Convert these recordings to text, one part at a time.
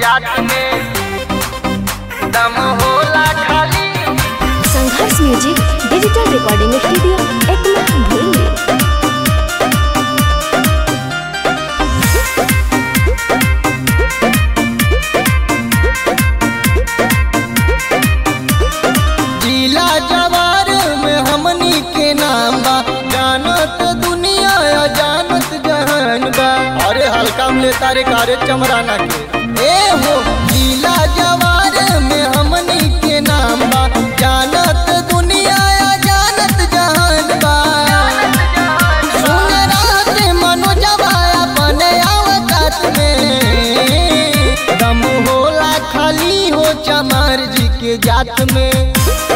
जात में दम होला खाली Sangharsh music digital recording studio Ekma भूली जिला जवार में हमनी के नाम बा जानत दुनिया या जानत जहान बा अरे हल्का में तारे कारे चमराना के ए हो जिला जवार में हमनी के नाम बा जानत दुनिया या जानत जहान बा सुन रात मनोजवा अपने अवकाश में दम होला खाली हो चमार जी के जात में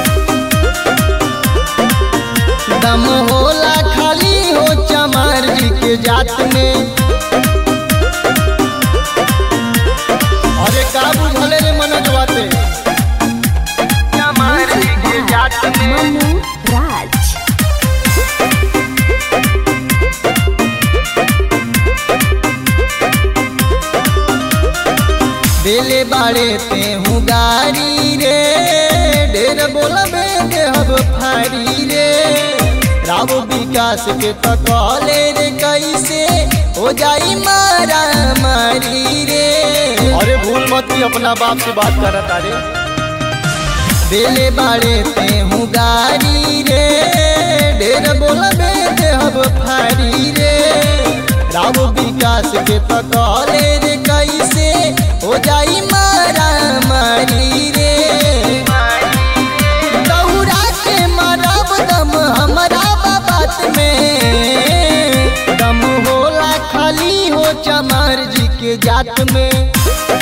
दम होला खाली हो चमार जी के जात में अरे का बुझले रे मनोजवा ते चमार जी के जात में मनु राज बेले बाड़े ते हूँ गारी रे ढेर बोलबे देहब फारी रे राव विकास के तकले रे कैसे हो जाई मारा मारी रे अरे भूल मत ही अपना बाप से बात कर तारे बेले बाड़े ते हूँ गारी रे ढेर बोलबे देहब फारी रे राव विकास के तकले रे कैसे हो जाई मारा मारी रे दौड़ा के मारब दम हमारा बात में दम होला खाली हो चमार जी के जात में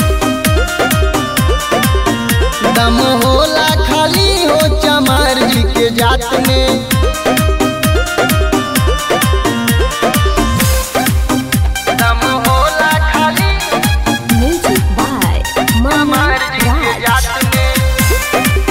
दम होला खाली हो चमार जी के जात में दम होला खाली म्यूजिक बाय मनु चमार जी के राज जात में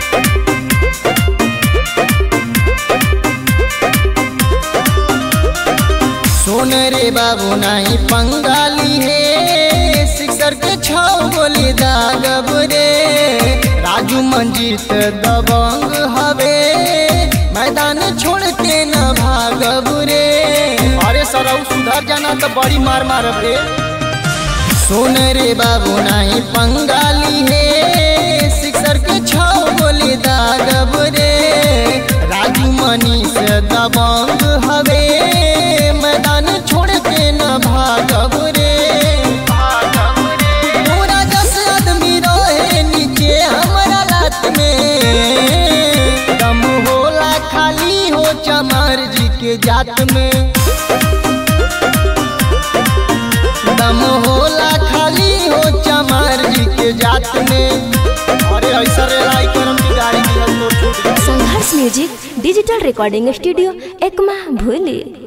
सुन रे बाबू नहीं पंगाली है सिक्सर के छौ गोली दागब रे राजू मंजीत दबंग हवे मैदान छोड़ के न भागब रे अरे सरऊ सुधर जाना तो बड़ी मार मारब रे सुन रे बाबू नहीं पंगाली है सिक्सर के छौ गोली दागब रे राजू मनीष दबंग हवे मैदान छोड़ के न भागब रे पूरा दस आदमी रहे नीचे हमारा रात में दम होला खाली हो चमार जी के जात में दम होला खाली हो चमार जी के जात में अरे ऐसा रे लाई करम की गाड़ी की तो छूट गई Sangharsh music digital recording studio Ekma भूली